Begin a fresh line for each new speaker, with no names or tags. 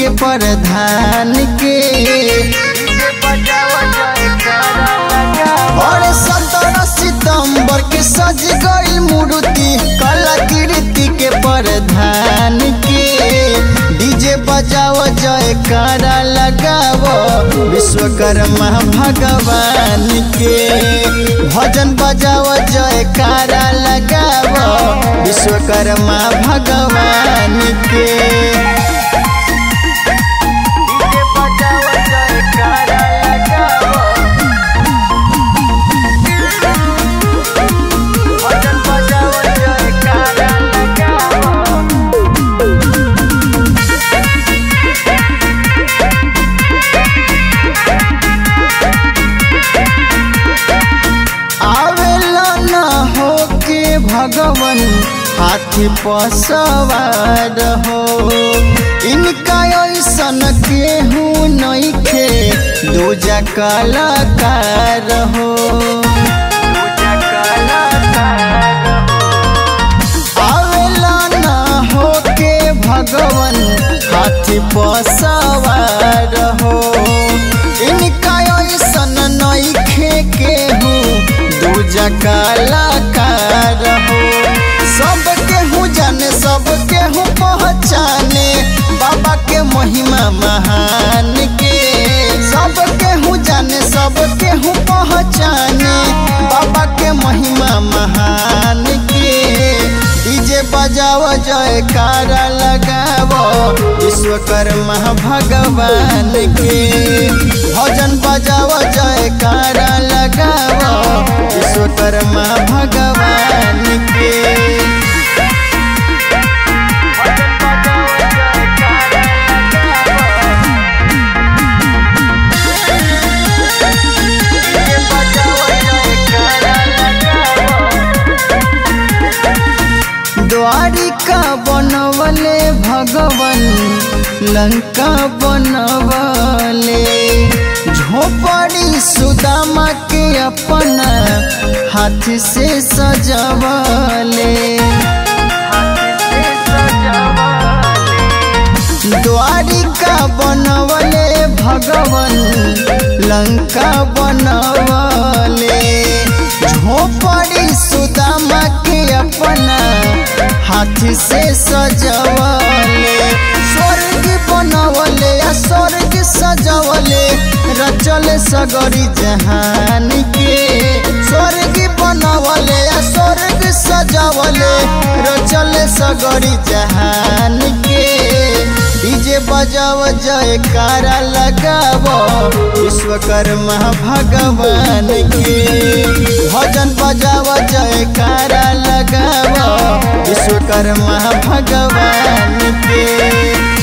के प्रधान के और सत्रह सितंबर के सज गई मूर्ति कलाकृति के प्रधान के डीजे बजाओ जयकारा लगाओ विश्वकर्मा भगवान के भजन बजाओ जयकारा लगाओ विश्वकर्मा भगवान के डीजे बजाओ जयकारा लगाओ भजन बजाओ जयकारा लगाओ आवेला न होके भगवन हाथी पर सवार हो इनका ऐसन केहू नइखे दूजा कलाकार हो आवेला न होके भगवन हाथी पर सवार हो इनका ऐसन नइखे केहू दूजा कलाकार हो सब केहू जाने सब केहू पहचाने बाबा के महिमा महान के सब केहू जाने सब केहू पहचाने बाबा के महिमा महान के डीजे बजाओ जयकारा लगाओ विश्वकर्मा भगवान के भजन बजाओ जयकारा लगाओ विश्वकर्मा भगवान के भजन बजाओ जयकारा डीजे बजाओ जयकारा द्वारिका बनवले भगवन लंका बनवले झोपड़ी सुदामा के अपना हाथ से सजवले द्वारिका बनवले भगवन लंका बनवले झोपड़ी सुदामा के अपना हाथ से सजवले स्वर्ग बनवले या स्वर्ग सजवले रचल सगरी जहान के स्वर्ग बनवले या स्वर्ग सजवले रचल सगरी जहान के डीजे बजाओ जयकारा लगाओ विश्वकर्मा भगवान के भजन बजाओ जयकारा लगाओ विश्वकर्मा भगवान के